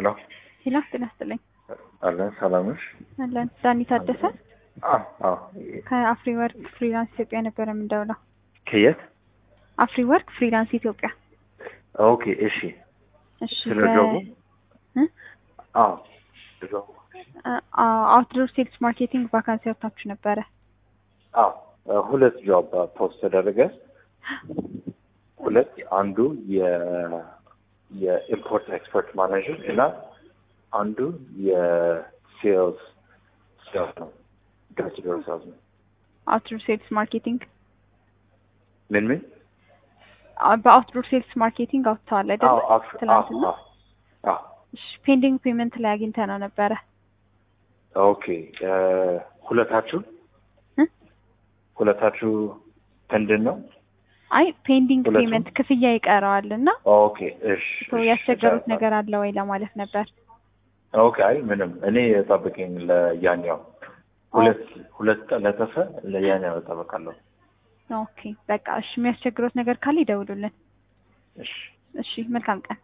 ሄሎ ሄሎ ጤና ይስጥልኝ። አለን ሰላም ነሽ? አለን ዳኒ ታደሰ አዎ አዎ። ከአፍሪ ወርክ ፍሪላንስ ኢትዮጵያ ነበረ የምንደውለው። ከየት? አፍሪ ወርክ ፍሪላንስ ኢትዮጵያ። ኦኬ እሺ። እሺ ስለ በ- ጆቡ? እ? አዎ ጆቡ። አ- አውትዶር ሴልስ ማርኬቲንግ ቫካንሲ ወጥታችሁ ነበረ። አዎ ሁለት ጆብ ፖስት ተደረገ። ሁለት አንዱ የ የኢምፖርት ኤክስፖርት ማኔጀር እና አንዱ የሴልስ ሴልስ ነው። ዶር ዶር ሴልስ ነው። አውትዶር ሴልስ ማርኬቲንግ ምን ምን? አ- በአውትዶር ሴልስ ማርኬቲንግ አውጥተዋል አይደለ? አዎ አፍ- አዎ ትናንትና። አዎ አዎ እሺ ፔንዲንግ ፔመንት ላይ አግኝተ ነው ነበረ። ኦኬ እ፣ ሁለታችሁ እ? ሁለታችሁ ምንድን ነው? አይ ፔንዲንግ ሁለቱም? ፔመንት ክፍያ ይቀረዋል እና ኦኬ እሺ ሶ እሺ፣ ያስቸገሩት እሺ። ነገር አለ ወይ ለማለት ነበር። ኦኬ አይ ምንም እኔ ጠብቀኝ ለያኛው ሁለት ሁለት ቀለጠፈ ለያኛው እጠብቃለሁ። ኦኬ በቃ እሺ የሚያስቸግሩት ነገር ካለ ይደውሉልን። እሺ እሺ መልካም ቀን።